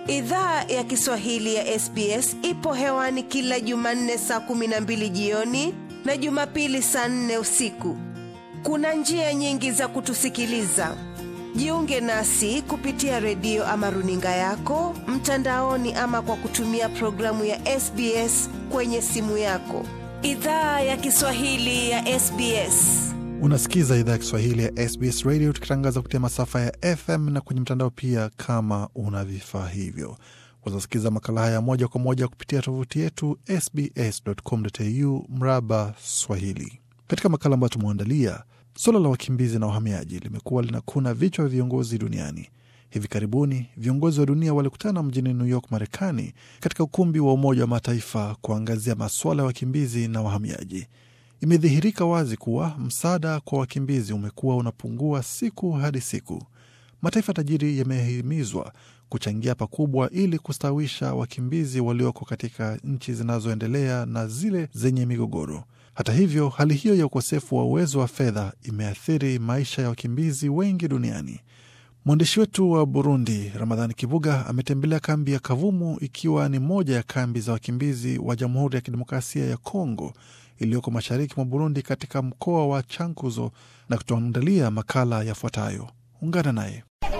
Idhaa ya Kiswahili ya SBS ipo hewani kila Jumanne saa kumi na mbili jioni na Jumapili saa nne usiku. Kuna njia nyingi za kutusikiliza. Jiunge nasi kupitia redio ama runinga yako mtandaoni, ama kwa kutumia programu ya SBS kwenye simu yako. Idhaa ya Kiswahili ya SBS. Unasikiza idhaa ya Kiswahili ya SBS Radio tukitangaza kupitia masafa ya FM na kwenye mtandao pia. Kama una vifaa hivyo, wazasikiza makala haya moja kwa moja kupitia tovuti yetu sbs.com.au mraba Swahili. Katika makala ambayo tumeandalia, suala la wakimbizi na wahamiaji limekuwa linakuna vichwa vya viongozi duniani. Hivi karibuni viongozi wa dunia walikutana mjini New York, Marekani, katika ukumbi wa Umoja wa Mataifa kuangazia masuala ya wakimbizi na wahamiaji. Imedhihirika wazi kuwa msaada kwa wakimbizi umekuwa unapungua siku hadi siku. Mataifa tajiri yamehimizwa kuchangia pakubwa ili kustawisha wakimbizi walioko katika nchi zinazoendelea na zile zenye migogoro. Hata hivyo, hali hiyo ya ukosefu wa uwezo wa fedha imeathiri maisha ya wakimbizi wengi duniani. Mwandishi wetu wa Burundi, Ramadhani Kibuga, ametembelea kambi ya Kavumu, ikiwa ni moja ya kambi za wakimbizi wa Jamhuri ya Kidemokrasia ya Kongo iliyoko mashariki mwa Burundi, katika mkoa wa Chankuzo, na kutuandalia makala yafuatayo. Ungana naye.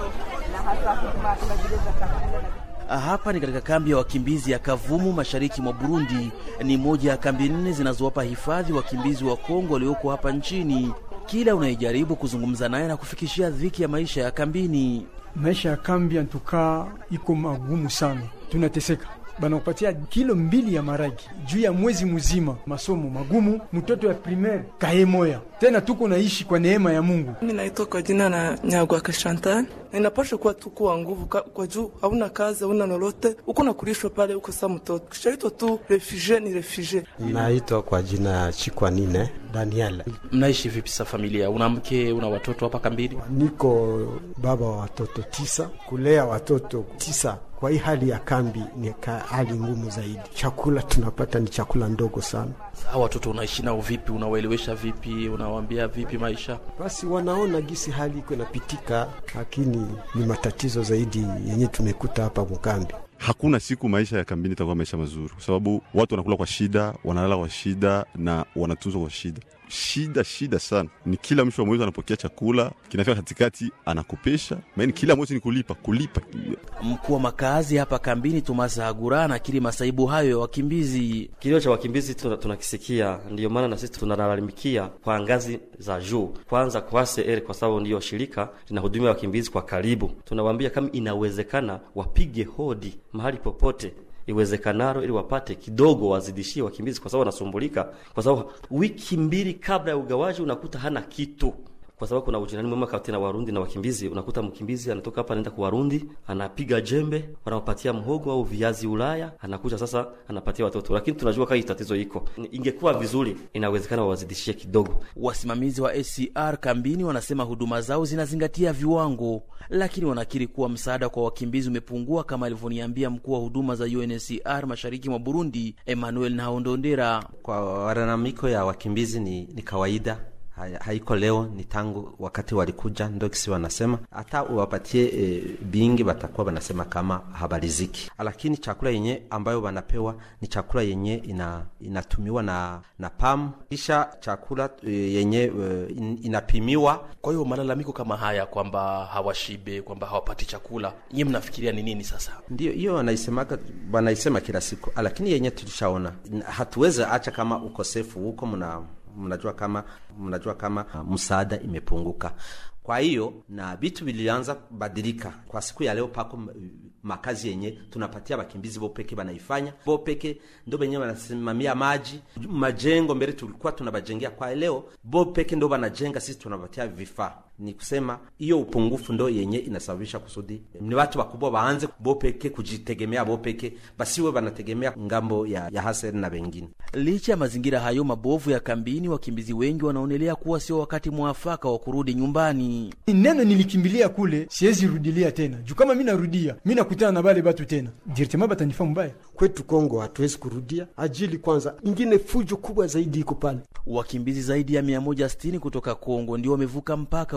Hapa ni katika kambi ya wakimbizi ya Kavumu mashariki mwa Burundi. Ni moja ya kambi nne zinazowapa hifadhi wakimbizi wa Kongo walioko hapa nchini. Kila unayejaribu kuzungumza naye na kufikishia dhiki ya maisha ya kambini. Maisha ya kambi antukaa iko magumu sana, tunateseka banakupatia kilo mbili ya maragi juu ya mwezi mzima. Masomo magumu, mtoto ya primaire kaye moya tena. Tuko naishi kwa neema ya Mungu. Mimi naitwa kwa jina na Nyagwa Kashantan. Ninapasha kuwa tu kuwa nguvu kwa juu, hauna kazi, hauna lolote, uko nakulishwa pale, uko sa mtoto kishaitwa tu refugee, ni refugee. Naitwa kwa jina ya Chikwanine Daniel. Mnaishi vipi sa familia? Una mke, una watoto hapa kambini? Niko baba wa watoto tisa, kulea watoto tisa kwa hii hali ya kambi ni hali ngumu zaidi. Chakula tunapata ni chakula ndogo sana. Hawa watoto unaishi nao vipi? Unawaelewesha vipi? Unawaambia vipi maisha? Basi wanaona gisi hali iko inapitika, lakini ni matatizo zaidi yenye tumekuta hapa mkambi. Hakuna siku maisha ya kambini itakuwa maisha mazuri, kwa sababu watu wanakula kwa shida, wanalala kwa shida na wanatunzwa kwa shida shida shida sana. Ni kila mwisho wa mwezi anapokea chakula, kinafika katikati anakopesha, maana kila mwezi ni kulipa kulipa. Mkuu wa makazi hapa kambini Thomas Hagura anakiri masaibu hayo ya wakimbizi. Kilio cha wakimbizi tunakisikia, ndiyo maana na sisi tunalalamikia kwa ngazi za juu, kwanza kwa CR kwa sababu ndiyo shirika linahudumia wakimbizi kwa karibu. Tunawaambia kama inawezekana wapige hodi mahali popote iwezekanalo ili wapate kidogo wazidishie wakimbizi, kwa sababu wanasumbulika, kwa sababu wiki mbili kabla ya ugawaji unakuta hana kitu, kwa sababu kuna ujirani mwema kati na Warundi na wakimbizi. Unakuta mkimbizi anatoka hapa anaenda kwa Warundi, anapiga jembe, wanampatia mhogo au viazi Ulaya, anakuja sasa anapatia watoto. Lakini tunajua kama tatizo iko, ingekuwa vizuri, inawezekana wawazidishie kidogo. Wasimamizi wa ACR kambini wanasema huduma zao zinazingatia viwango, lakini wanakiri kuwa msaada kwa wakimbizi umepungua, kama alivyoniambia mkuu wa huduma za UNHCR mashariki mwa Burundi, Emmanuel Nahondondera. Kwa malalamiko ya wakimbizi ni, ni kawaida haiko leo, ni tangu wakati walikuja ndo kisi wanasema hata uwapatie e, bingi watakuwa wanasema kama habaliziki, lakini chakula yenye ambayo wanapewa ni chakula yenye ina, inatumiwa na na PAM kisha chakula e, yenye e, in, inapimiwa. Kwa hiyo malalamiko kama haya kwamba hawashibe, kwamba hawapati chakula, nyie mnafikiria ni nini sasa? Ndio hiyo wanaisemaga, wanaisema kila siku, lakini yenye tulishaona hatuwezi acha kama ukosefu huko mna mnajua kama mnajua kama msaada imepunguka. Kwa hiyo na vitu vilianza kubadilika kwa siku ya leo, pako makazi yenye tunapatia wakimbizi bo peke banaifanya bo peke ndo benye banasimamia maji majengo. Mbele tulikuwa tunabajengea, kwa leo bo peke ndo banajenga, sisi tunapatia vifaa. Ni kusema hiyo upungufu ndo yenye inasababisha kusudi ni watu wakubwa waanze bo peke kujitegemea bo peke, basiwe banategemea ngambo ya, ya haseri na wengine. Licha ya mazingira hayo mabovu ya kambini, wakimbizi wengi wanaonelea kuwa sio wakati mwafaka wa kurudi nyumbani. Neno nilikimbilia kule, siwezi rudilia tena juu kama mi narudia mi nakutana na bale batu tena direktema batanifaa mbaya. Kwetu Kongo hatuwezi kurudia ajili kwanza, ingine fujo kubwa zaidi iko pale. Wakimbizi zaidi ya 160 kutoka Kongo ndio wamevuka mpaka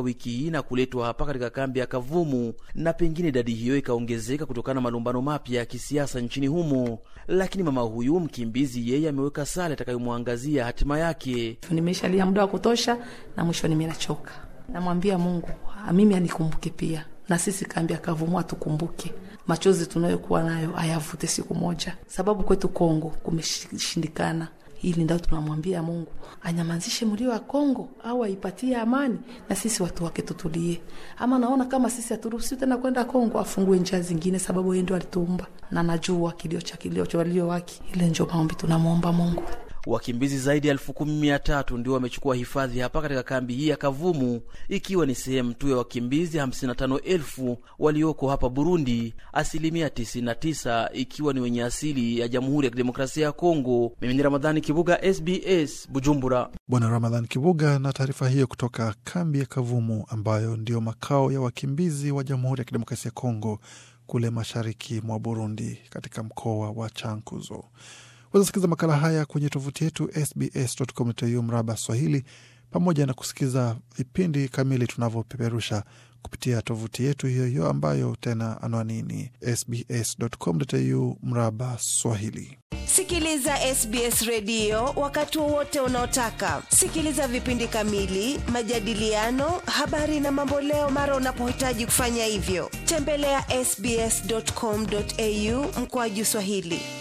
wiki hii na kuletwa hapa katika kambi ya Kavumu, na pengine idadi hiyo ikaongezeka kutokana na malumbano mapya ya kisiasa nchini humo. Lakini mama huyu mkimbizi, yeye ameweka sala itakayomwangazia hatima yake. Nimeshalia muda wa kutosha, na mwisho nimi nachoka. Namwambia Mungu mimi anikumbuke pia, na sisi kambi ya Kavumu atukumbuke machozi tunayokuwa nayo ayavute siku moja, sababu kwetu Kongo kumeshindikana. Ili ndio tunamwambia Mungu anyamazishe mlio wa Kongo au aipatie amani, na sisi watu wake tutulie. Ama naona kama sisi haturuhusiwi tena kwenda Kongo, afungue njia zingine, sababu yeye ndio alituumba, na najua kilio cha kilio cha walio wake. Ile ndio maombi tunamwomba Mungu. Wakimbizi zaidi ya elfu kumi mia tatu ndio wamechukua hifadhi hapa katika kambi hii ya Kavumu, ikiwa ni sehemu tu ya wakimbizi 55,000 walioko hapa Burundi, asilimia 99 ikiwa ni wenye asili ya Jamhuri ya Kidemokrasia ya Kongo. Mimi ni Ramadhani Kibuga, SBS Bujumbura. Bwana Ramadhan Kibuga na taarifa hiyo kutoka kambi ya Kavumu ambayo ndio makao ya wakimbizi wa Jamhuri ya Kidemokrasia ya Kongo kule mashariki mwa Burundi katika mkoa wa Chankuzo. Wazasikiza makala haya kwenye tovuti yetu sbs.com.au mraba Swahili, pamoja na kusikiza vipindi kamili tunavyopeperusha kupitia tovuti yetu hiyo hiyo ambayo tena anwani ni sbs.com.au mraba Swahili. Sikiliza SBS redio wakati wowote unaotaka. Sikiliza vipindi kamili, majadiliano, habari na mamboleo mara unapohitaji kufanya hivyo. Tembelea sbs.com.au mkoaju Swahili.